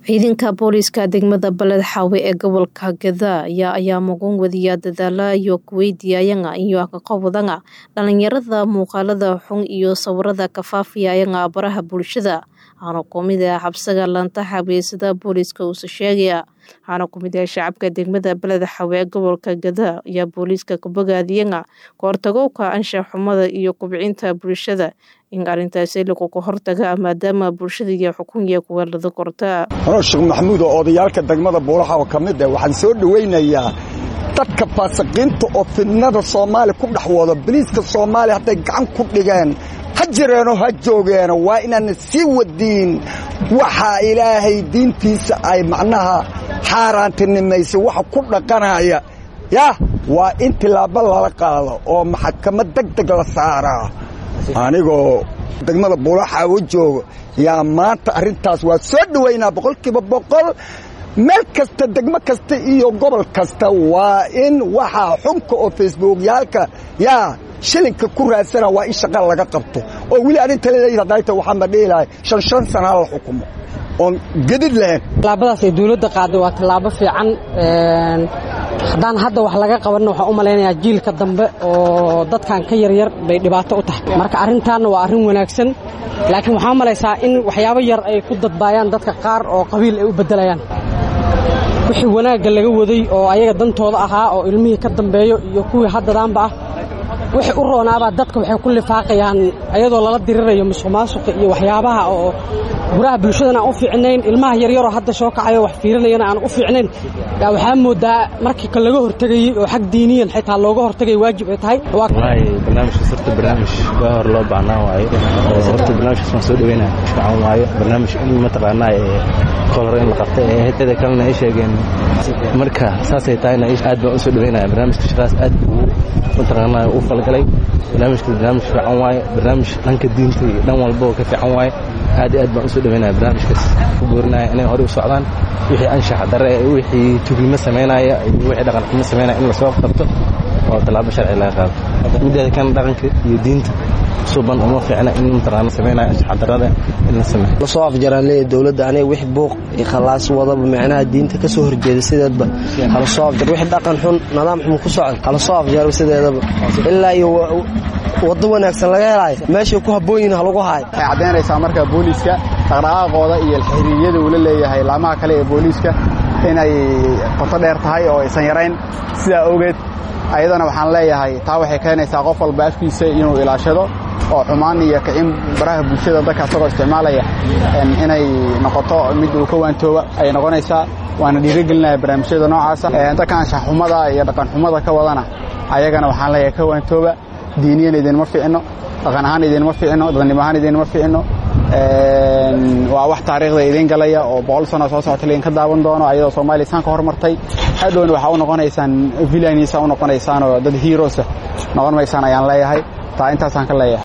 ciidanka booliiska degmada baled xaawe ee gobolka gadaa ayaa ayaa mugan wadiya dadaala iyo kuweydiyayaga iyo kaqowdanga dhalinyarada muuqaalada xun iyo sawirada kafaafiyayaga baraha bulshada waxaana kumid ah xabsiga lanta xabeysada booliiska uuse sheegaya waxaana kumid ah shacabka degmada baled xaawe ee gobolka gadaa ayaa booliiska kabogaadiyaga kahortagowka anshax xumada iyo kubcinta bulshada in arrintaasi laguga hortaga maadaama bulshada iyo xukunya kuweelada korta anoo sheekh maxamuud oo odayaalka degmada buulaxa oo ka mid ah waxaan soo dhowaynayaa dadka faasiqiinta oo fidnada soomaaliya ku dhex wado baliiska soomaaliya hadday gacan ku dhigeen ha jireenoo ha joogeeno waa inaana sii wadiin waxaa ilaahay diintiisa ay macnaha xaaraantinimaysa waxa ku dhaqanaya yah waa in tilaabo lala qaado oo maxkamad deg deg la saaraa anigoo degmada buulaxaawo joogo yaa maanta arrintaas waa soo dhowaynaa boqolkiiba boqol meel kasta degmo kasta iyo gobol kasta waa in waxaa xunka oo facebookyaalka yaa shilinka ku raadsana waa in shaqa laga qabto oo weli arrinta leedayta waxaan ba dhihi lahay shan shan sanaa la xukumo oon gedid lahayn tallaabadaas ay dawladda qaaday waa tallaabo fiican haddaan hadda wax laga qabanna waxaan u malaynayaa jiilka dambe oo dadkan ka yaryar bay dhibaato u tahay marka arrintaanna waa arrin wanaagsan laakiin waxaa malaysaa in waxyaabo yar ay ku dadbaayaan dadka qaar oo qabiil ay u beddelayaan wixii wanaagga laga waday oo ayaga dantooda ahaa oo ilmihii ka dambeeyo iyo kuwii haddadaanba ah wixii u roonaabaa dadka waxay ku lifaaqayaan ayadoo lala dirirayo musuq maasuqa iyo waxyaabaha oo guraha bulshadana aan u fiicnayn ilmaha yaryaroo hadda soo kacayo wax fiirinayana aan u fiicnayn yaa waxaa moodaa markii ka laga hortegayey oo xag diiniyan xitaa looga hortegay waajib ay tahay barnaamijkaas horta barnaamij baa hor loo baahnaan waayo horta barnaamijkaas waan soo dhaweynaya fiican waayo barnaamij in mataqaanaa kolor in la qabta ee hetada kalena ay sheegeen marka saasay tahayna aad baan u soo dhaweynaya barnaamijka shaqaas aad buu mataqaanaa u falgalay barnaamijka barnaamij fiican waaye barnaamij dhanka diinta iyo dhan walba oo ka fiican waaye aad iyo aad baan u soo dhaweynaya barnaamijkaas ku boorinaya inay horey u socdaan wixii anshax dare wixii tugnimo samaynaya iyo wixii dhaqan xumo samaynaya in lasoo qabto oo tallaabo sharci laga qaado mideeda kan dhaqanka iyo diinta suban uma fiicna in mataqaana samaynaya anshax darada in la sameeyo lasoo afjaraan leeyahay dowladda aniga wix buuq iyo khalaas wadaba micnaha diinta ka soo horjeeda sideedba hala soo afjar wix dhaqan xun nidaam xun ku socda hala soo afjaro sideedaba ilaa iyo waddo wanaagsan laga helaayo meeshay ku habboon yihin halagu haayo waxay caddaynaysaa marka booliiska dhaqdhaqaaqooda iyo xiriiryada uu la leeyahay laamaha kale ee booliiska inay qoto dheer tahay oo aysan yarayn sidaa awgeed ayadana waxaan leeyahay taa waxay keenaysaa qof walba afkiisa inuu ilaashado oo xumaan iyo kicin baraha bulshada dadka asagoo isticmaalaya inay noqoto mid uu ka waantooba ayay noqonaysaa waana dhiirigelinaya barnaamijyada noocaasa dadka anshaxxumada iyo dhaqanxumada ka wadana ayagana waxaan leeyahay ka waantooba diiniyan idinma ficino dhaqan ahaan idinma ficino dadnimo ahaan idinma ficino waa wax taariikhda idiin galaya oo boqol sano soo socota laydinka daawan doono ayadoo soomaaliya isaan ka hormartay hadhowna waxaa u noqonaysaan vilaniisa u noqonaysaan oo dad hiirosa noqon maysaan ayaan leeyahay taa intaasaan ka leeyahay